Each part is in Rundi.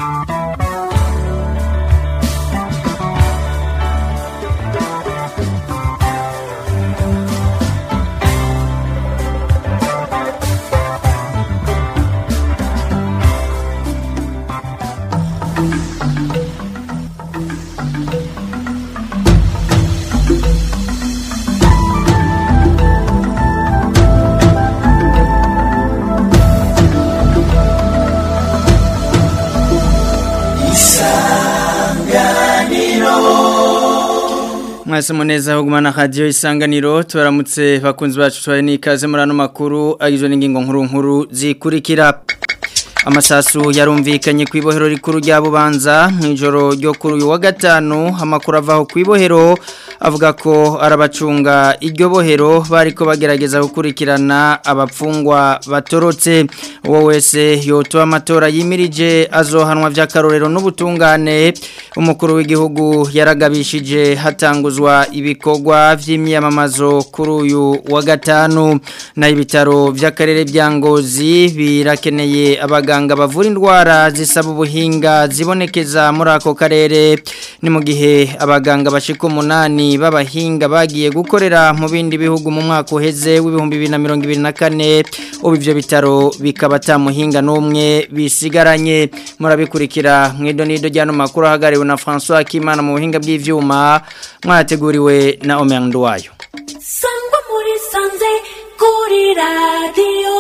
mwese muneza hugumana radio isanganiro tubaramutse bakunzi bacu twari nikaze muri ano makuru agizwe n'ingingo nkuru nkuru zikurikira amasasu yarumvikanye ku ibohero rikuru rya bubanza mu ijoro ryo kuri uyu wa gatanu amakuru avaho ku ibohero avuga ko arabacunga iryo bohero bariko bagerageza gukurikirana abapfungwa batorotse uwo wese yotoa amatora yimirije azohanwa vy'akarorero n'ubutungane umukuru w'igihugu yaragabishije hatanguzwa ibikorwa vy'imyamamazo kuri uyu wa gatanu na ibitaro vy'akarere bya Ngozi birakeneye abaganga bavura indwara zisaba ubuhinga zibonekeza muri ako karere ni mu gihe abaganga bashika umunani b'abahinga bagiye gukorera mu bindi bihugu mu mwaka uheze w'ibihumbi bibiri na mirongo ibiri na kane ubu ivyo bitaro bikaba atamuhinga n'umwe bisigaranye murabikurikira mwido nido ryano makuru ahagariwe na François Kimana mu buhinga bw'ivyuma mwateguriwe na Omer Ndwayo sangwa muri sanze kuri radio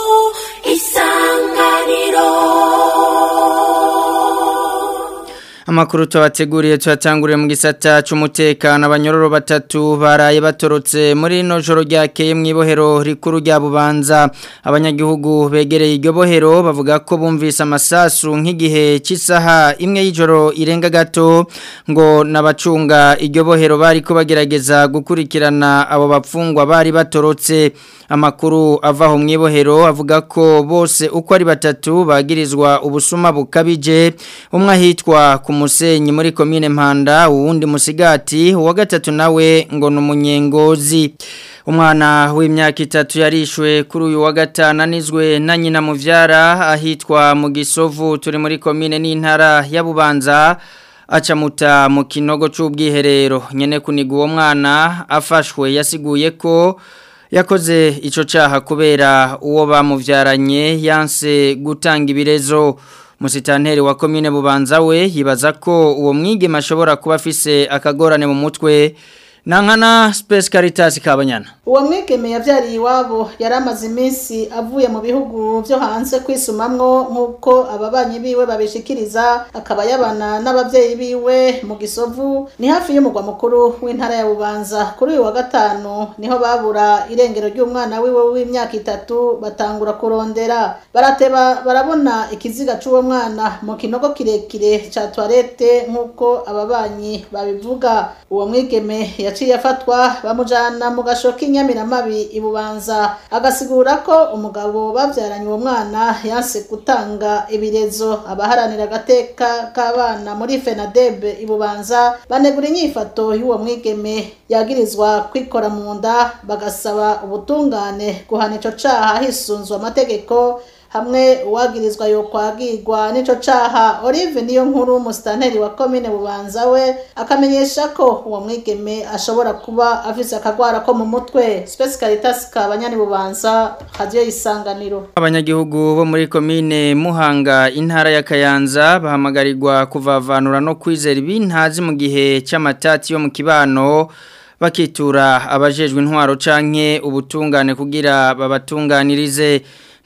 isanganiro Amakuru tubateguriye tuyatanguriye mu gisata c'umutekano abanyororo batatu baraye batorotse muri no joro ryakeye mu ibohero rikuru rya Bubanza abanyagihugu begereye iryo bohero bavuga ko bumvise amasasu nk'igihe cy'isaha imwe y'ijoro irenga gato ngo nabacunga iryo bohero bari ko bagerageza gukurikirana abo bapfungwa bari batorotse amakuru avaho mu ibohero avuga ko bose uko ari batatu bagirizwa ubusuma bukabije umwe ahitwa ku musenyi muri komine mpanda uwundi musigati uwa gatatu nawe ngo ni umunyengozi umwana w'imyaka itatu yarishwe kuri uyu wa gatanu anizwe na nyina muvyara ahitwa mu gisovu turi muri komine n'intara ya bubanza acamuta mu kinogo c'ubwiherero nyene kuniga uwo mwana afashwe yasiguye ko yakoze ico caha kubera uwo bamuvyaranye yanse gutanga ibirezo musitanteri wa komine bubanza we yibaza ko uwo mwigema ashobora kuba afise akagorane mu mutwe Nankana Space Caritas kabanyana. Uwo mwigeme yavyariye iwabo yaramaze iminsi avuye mu bihugu byo hanze kwisumamwo nkuko ababanyi biwe babishikiriza akaba yabana n'abavyeyi biwe mu gisovu ni hafi y'umugwa mukuru w'intara ya Bubanza kuri uyu wa gatanu niho babura irengero ry'umwana wiwe w'imyaka itatu batangura kurondera barateba barabona ikiziga c'uwo mwana mu kinogo kirekire ca toilette nkuko ababanyi babivuga uwo mwigeme yaciye afatwa bamujana mu gashoka inyamiramabi ibubanza agasigura ko umugabo bavyaranye uwo mwana yanse gutanga ibirezo abaharanira agateka k'abana muri FENADEB ibubanza banegura inyifato y'uwo mwigeme yagirizwa kwikora mu nda bagasaba ubutungane guhana ico caha hisunzwe amategeko hamwe uwagirizwa yo kwagirwa nico caha Olive niyo nkuru musitanteri wa komine bubanza we akamenyesha ko uwo mwigeme ashobora kuba afise akagwara ko mu mutwe Space Caritas kabanyani bubanza radio isanganiro Abanyagihugu bo muri komine Muhanga intara ya Kayanza bahamagarirwa kuvavanura no kwizera ibintazi mu gihe c'amatati yo mu kibano bakitura abajejwe intwaro canke ubutungane kugira babatunganirize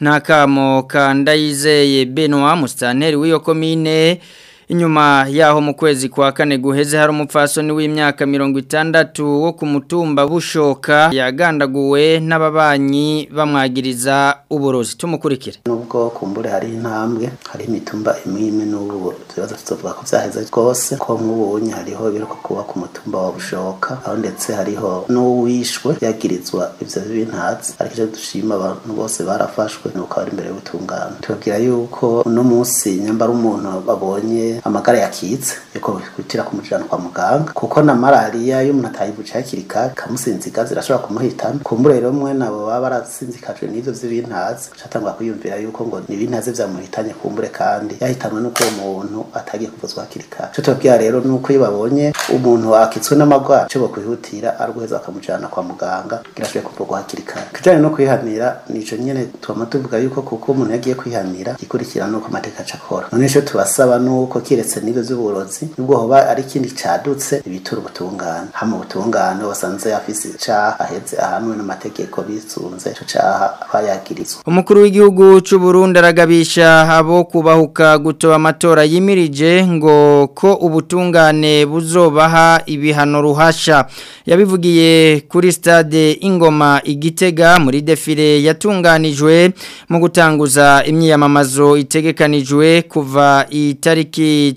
nakamo kandayizeye Benoit Mustanteri w'iyo komine inyuma yaho mu kwezi kwa kane guheze hari umupfasoni w'imyaka mirongo itandatu wo ku mutumba bushoka yagandaguwe n'ababanyi bamwagiriza uburozi tumukurikire nubwo kumbure hari intambwe hari imitumba imwe imwe n'ubu tubaza tuvuga ko vyaheze rwose ko nk'ubunye hariho biruka kuba ku mutumba wa bushoka aho ndetse hariho n'uwishwe yagirizwa ivyo bintazi ariko icyo dushima abantu bose barafashwe nuko bari imbere y'ubutungane tubabwira yuko uno munsi nyambara umuntu babonye amagara yakitse yuko kwitira kumujana kwa muganga kuko na malaria iyo umuntu atayivuje hakiri kare kamusinziga zirashobora kumuhitana kumbure rero mwe nabo baba barasinzikajwe n'ivyo vy'ibintazi catangwa kwiyumvira yuko ngo ni ibintazi vyamuhitanye kumbure kandi yahitanwe n'uko uwo muntu atagiye kuvuzwa hakiri kare ico tubabwira rero nuko iyo babonye umuntu akitswe n'amagwara ico bokwihutira ari uguheza bakamujana kwa muganga kugira ashobore kuvurwa hakiri kare kijanye no kwihanira nico nyene twama tuvuga yuko kuko umuntu yagiye kwihanira gikurikira nuko amateka aca akora none ico tubasaba nuko kiretse n'ivyo vy'uburozi nubwo hoba ari ikindi cadutse ibitura ubutungane hama ubutungane basanze afise icaha aheze ahanwe n'amategeko bisunze ico caha bayagirizwa Umukuru w'igihugu c'u Burundi aragabisha abo kubahuka gutoba amatora yimirije ngo ko ubutungane buzobaha ibihano ruhasha yabivugiye kuri stade Ingoma Igitega muri defile yatunganijwe mu gutanguza imyiyamamazo itegekanijwe kuva itariki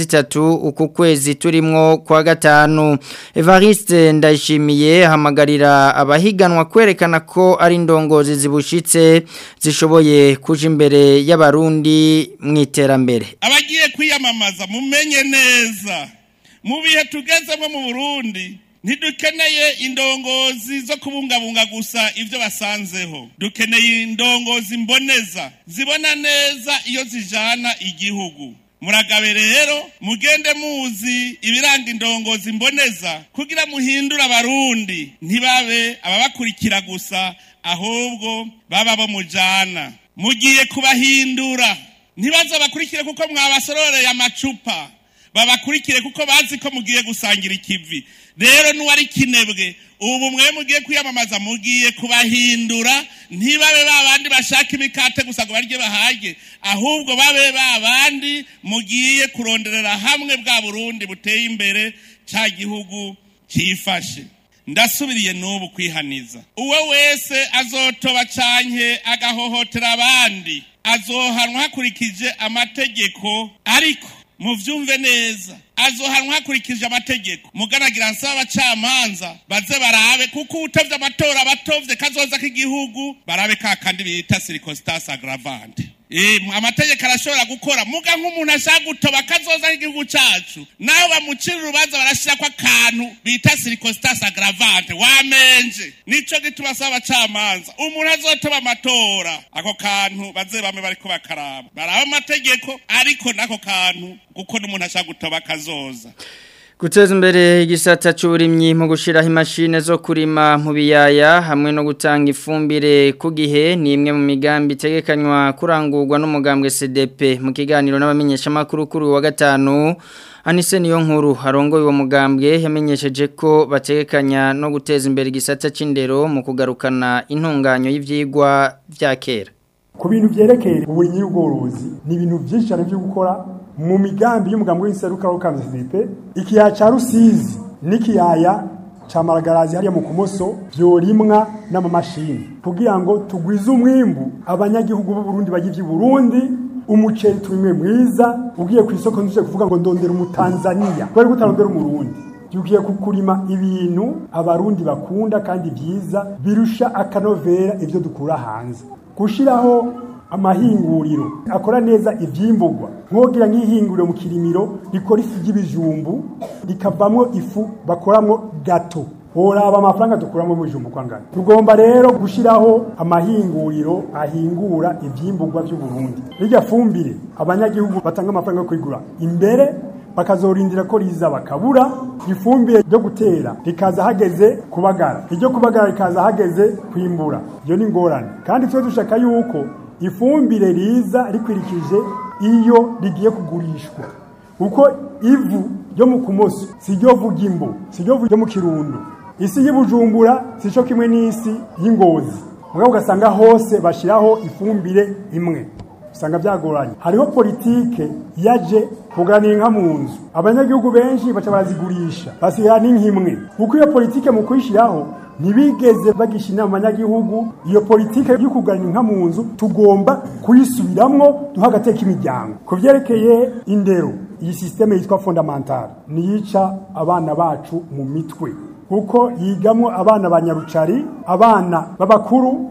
13 uku kwezi turimwo kwa gatanu Evariste ndayishimiye hamagarira abahiganwa kwerekana ko ari indongozi zibushitse zishoboye kuja imbere y'abarundi mu iterambere abagiye kwiyamamaza mumenye neza mu bihe tugezemo mu burundi ntidukeneye indongozi zo kubungabunga gusa ibyo basanzeho dukeneye indongozi mboneza zibona neza iyo zijana igihugu muragabe rero mugende muzi ibiranga indongozi mboneza kugira muhindure abarundi ntibabe ababakurikira gusa ahubwo baba bo mujana mugiye kubahindura ntibaze bakurikire kuko mwabasororeye amacupa babakurikire kuko bazi ko mugiye gusangira ikivi rero n'uwari kinebwe ubu mwe mugiye kwiyamamaza mugiye kubahindura ntibabe ba bandi bashaka imikate gusa ngo barye bahage ahubwo babe ba bandi mugiye kuronderera hamwe bwa burundi buteye imbere cya gihugu cyifashe ndasubiriye n'ubu kwihaniza uwo wese azotoba canke agahohotera abandi azohanwa hakurikije amategeko ariko muvyumve neza azohanwa hakurikije amategeko muganagira nsaba abacamanza baze barabe kuko utavye amatora abatovye kazoza k'igihugu barabe ka kandi bita circumstance aggravante Eh, amategeko arashobora gukora muga nk'umuntu ashaka gutoba kazoza k'igihugu cacu naho bamucira urubanza barashirako akantu bita circumstance aggravante wamenje nico gituma asaba abacamanza umuntu azotoba amatora ako kantu baze bame bariko bakaraba baraba amategeko ariko n'ako kantu kuko n'umuntu ashaka gutoba kazoza Guteza imbere igisata c'uburimyi mu gushiraho imashine zo kurima mu biyaya hamwe no gutanga ifumbire ku gihe ni imwe mu migambi itegekanywa kurangurwa n'umugambwe CDP mu kiganiro n'abamenyesha makuru kuri wa gatanu Anise niyo nkuru harongoye uwo mugambwe yamenyesheje ko bategekanya no guteza imbere igisata c'indero mu kugarukana intunganyo y'ivyigwa vya kera ku bintu byerekeye uburimyi n'ubworozi ni ibintu byinshi cyane byo gukora mu migambi y'umugambi w'inseruka wo kamze CDP ikiyaya ca Rusizi n'ikiyaya ca Maragarazi hariya mu kumoso byorimwa n'amamashini kugira ngo tugwize umwimbu abanyagihugu b'u Burundi bagivye Burundi umuceri turimwe mwiza ugiye ku isoko nduje kuvuga ngo ndondera umutanzania kwari gutarondera umurundi yugiye kukurima ibintu abarundi bakunda kandi byiza birusha akanovera ibyo dukura hanze gushiraho amahinguriro akora neza ivyimburwa nkogira nk'ihinguriro mu kirimiro rikora ifu ry'ibijumbu rikavamwo ifu bakoramwo gato horaba amafaranga dukuramo mu bijumbu kwangana tugomba rero gushiraho amahinguriro ahingura ivyimburwa by'u Burundi rijya fumbire abanyagihugu batanga amafaranga yo kwigura imbere bakazorindira ko riza bakabura ifumbire ryo gutera rikaza hageze kubagara iryo kubagara rikaza hageze kwimbura iyo ni ngorane kandi twe dushaka yuko ifumbire riza rikwirikije iyo rigiye kugurishwa uko ivu ryo mu kumoso si ryo vu ry'imbo si ryo vu ryo mu kirundo isi y'ubujumbura si cyo kimwe n'isi y'ingozi mugabo ugasanga hose bashyiraho ifumbire imwe usanga byagoranye hariho politike yaje kuganira inka mu nzu abanyagihugu benshi baca barazigurisha basigaye n'inkimwe kuko iyo politike mu kuyishyiraho ntibigeze bagisha inama abanyagihugu iyo politike yo kuganira inka mu nzu tugomba kuyisubiramwo duha agateka imiryango ku byerekeye indero iyi sisiteme yitwa fondamentale niyica abana bacu mu mitwe kuko yigamwo abana ba nyarucari abana b'abakuru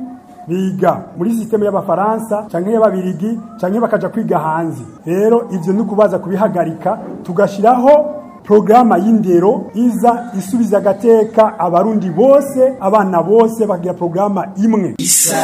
biga muri sisiteme y'abafaransa canke y'ababirigi canke bakaja kwiga hanze rero ivyo ni kubaza kubihagarika tugashiraho programa y'indero iza isubiza agateka abarundi bose abana bose bakagira programa imwe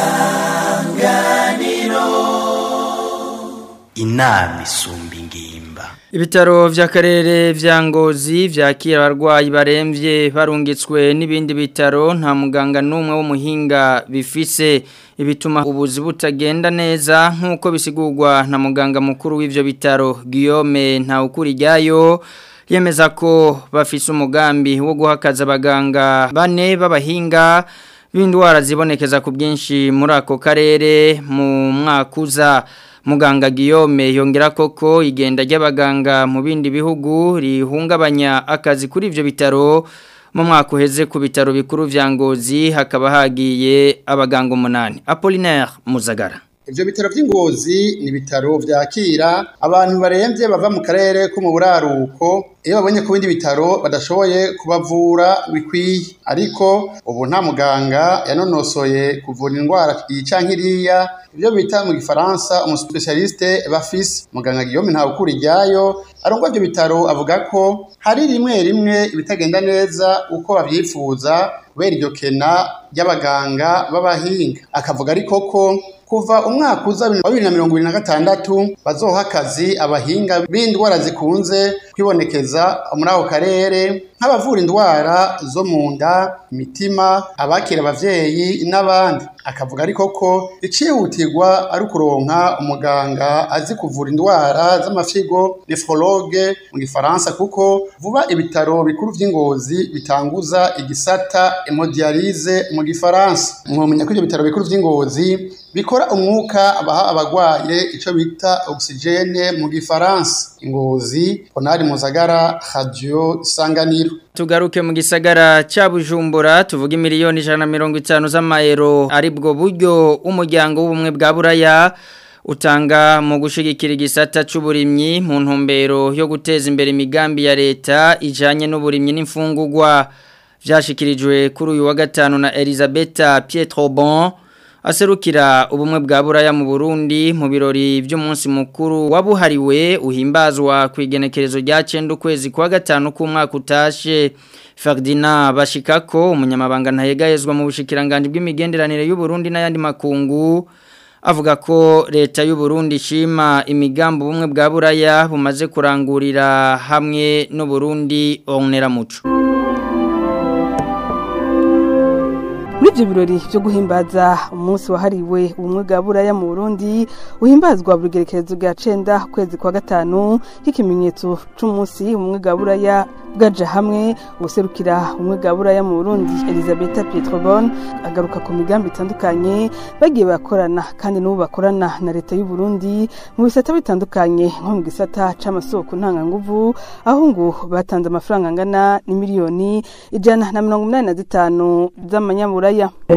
inama isumba ingimba Ibitaro vy'akarere vya Ngozi vyakira abarwayi baremvye barungitswe n'ibindi bitaro nta muganga numwe w'umuhinga bifise ibituma ubuzi butagenda neza nkuko bisigurwa na muganga mukuru w'ivyo bitaro Guillaume Ntawukuriryayo yemeza ko bafise umugambi wo guhakaza abaganga bane b'abahinga b'indwara zibonekeza ku bwinshi muri ako karere mu mwaka uza muganga Guillaume yongera koko igenda ry'abaganga mu bindi bihugu rihungabanya akazi kuri ivyo bitaro mu mwaka uheze ku bitaro bikuru vya Ngozi hakaba hagiye abaganga umunani Apollinaire Muzagara Ivyo bitaro vy'ingozi ni bitaro vyakira abantu baremvye bava mu karere ko mu buraruko iyo babonye ku bindi bitaro badashoboye kubavura bikwiye ariko ubu nta muganga yanonosoye kuvura indwara iyi canke iriya ivyo bita mu gifaransa umuspecialiste bafise muganga Guillaume Ntawukuri ryayo arongwa ivyo bitaro avuga ko hari rimwe rimwe ibitagenda neza uko bavyifuza kubera iryo kena ry'abaganga b'abahinga akavuga ariko ko kuva umwaka uza wa bibiri na mirongo ibiri na gatandatu bazoha akazi abahinga b'indwara zikunze kwibonekeza muri ako karere nk'abavura indwara zo mu nda imitima abakira abavyeyi n'abandi akavuga ariko ko icihutirwa ari ukuronka umuganga azi kuvura indwara z'amafigo nephrologue mu gifaransa kuko vuba ibitaro bikuru vy'ingozi bitanguza igisata hemodialyse mu gifaransa mwomenya ko ivyo bitaro bikuru vy'ingozi bikora umwuka baha abagwaye ico bita oxygene mu gifaransa ingozi ponari muzagara radio isanganiro Tugaruke mu gisagara cha Bujumbura tuvuga miliyoni 150 z'amayero aribwo buryo umuryango w'ubumwe bwa Buraya utanga mu gushigikira igisata c'uburimyi mu ntumbero yo guteza imbere imigambi ya leta ijanye n'uburimyi n'imfungurwa vyashikirijwe kuri uyu wa gatanu na Elisabetta Pietrobon aserukira ubumwe bwa buraya mu Burundi mu birori by'umunsi mukuru wabuhariwe uhimbazwa ku igenekerezo rya 9 ukwezi kwa gatanu k'umwaka utashe Ferdinand Bashikako umunyamabanga ntayegayezwa mu bushikiranganje bw'imigenderanire y'u Burundi n'ayandi makungu avuga ko leta y'u Burundi ishima imigambo bumwe bwa buraya bumaze kurangurira hamwe n'u Burundi onera muco muri ibyo birori byo guhimbaza umunsi wahariwe ubumwe bwa buraya mu burundi uhimbazwa buri gerekerezo bwa cenda ukwezi kwa gatanu nk'ikimenyetso c'umunsi ubumwe bwa buraya bwaja hamwe ubuserukira ubumwe bwa buraya mu burundi elizabeth pietrobon agaruka ku migambi itandukanye bagiye bakorana kandi n'ubu bakorana na leta y'u Burundi mu bisata bitandukanye nko mu gisata c'amasoko ntanganguvu aho ngo batanze amafaranga angana n'imiliyoni ijana na mirongo umunani na zitanu z'amanyaburaya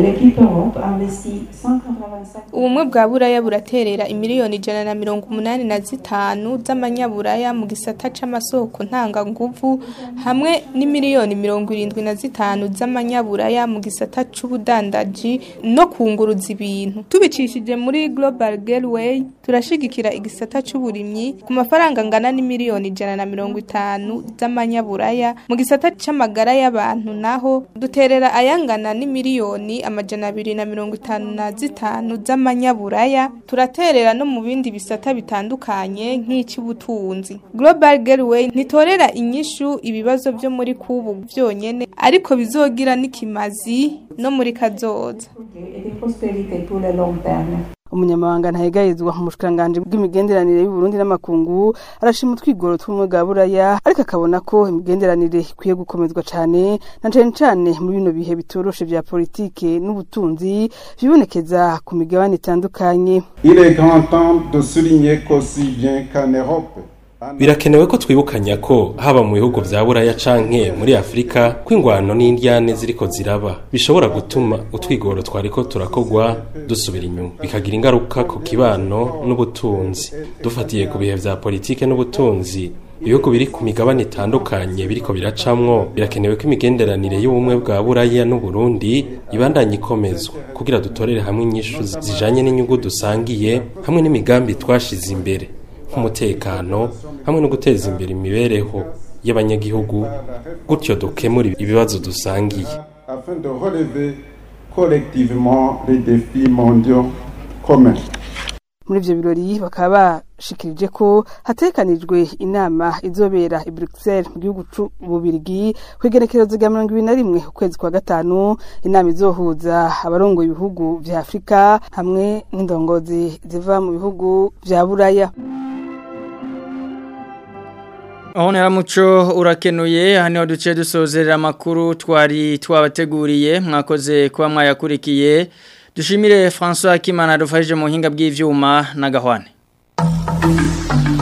ubumwe bwa buraya buraterera imiliyoni ijana na mirongo umunani na zitanu z'amanyaburaya mu gisata c'amasoko ntanganguvu hamwe n'imiliyoni mirongo irindwi na zitanu z'amanyaburaya mu gisata c'ubudandaji no kunguruza ibintu tubicishije muri global gateway turashigikira igisata c'uburimyi ku mafaranga angana n'imiliyoni ijana na mirongo itanu z'amanyaburaya mu gisata c'amagara y'abantu naho duterera ayangana n'imiliyoni amajana abiri na mirongo itanu na zitanu z'amanyaburaya turaterera no mu bindi bisata bitandukanye nk'icy'ubutunzi global gateway ntitorera inyishu ibibazo byo muri kubu byonyene ariko bizogira n'ikimazi no muri kazoza umunyamabanga ntayegayezwa mu bushikanganje bw'imigenderanire y'u Burundi n'amakungu arashima utwigoro tw'umwe bwa buraya ariko akabona ko imigenderanire ikwiye gukomezwa cyane na cyane cyane muri bino bihe bitoroshe vya politike n'ubutunzi bibonekeza ku migabane itandukanye Il est grand temps de souligner qu'aussi bien qu'en Europe birakenewe ko twibukanya ko haba mu bihugu vya buraya canke muri afurika ko ingwano n'indyane ziriko ziraba bishobora gutuma utwigoro twariko turakogwa dusubira inyuma bikagira ingaruka ku kibano n'ubutunzi dufatiye ku bihe vya politike n'ubutunzi ibihugu biri ku migabane itandukanye biriko biracamwo birakenewe ko imigenderanire y'ubumwe bwa buraya n'uburundi ibandanye ikomezwa kugira dutorere hamwe inyishu zijanye n'inyungu dusangiye hamwe n'imigambi twashize imbere nk'umutekano hamwe no guteza imbere imibereho y'abanyagihugu gutyo dukemura ibibazo dusangiye afin de relever collectivement les défis mondiaux communs. muri ivyo birori bakaba bashikirije ko hatekanijwe inama izobera i Bruxelles mu gihugu c'ububirigi kwegerekerezo rya mirongo ibiri na rimwe ukwezi kwa gatanu inama izohuza abarongoye ibihugu vya afurika hamwe n'indongozi ziva mu bihugu vya buraya Ahonera muco urakenuye hano duce dusozerera amakuru twari twabateguriye mwakoze kuba mwayakurikiye dushimire François Kimana dufashije mu hinga bw'ivyuma na gahwane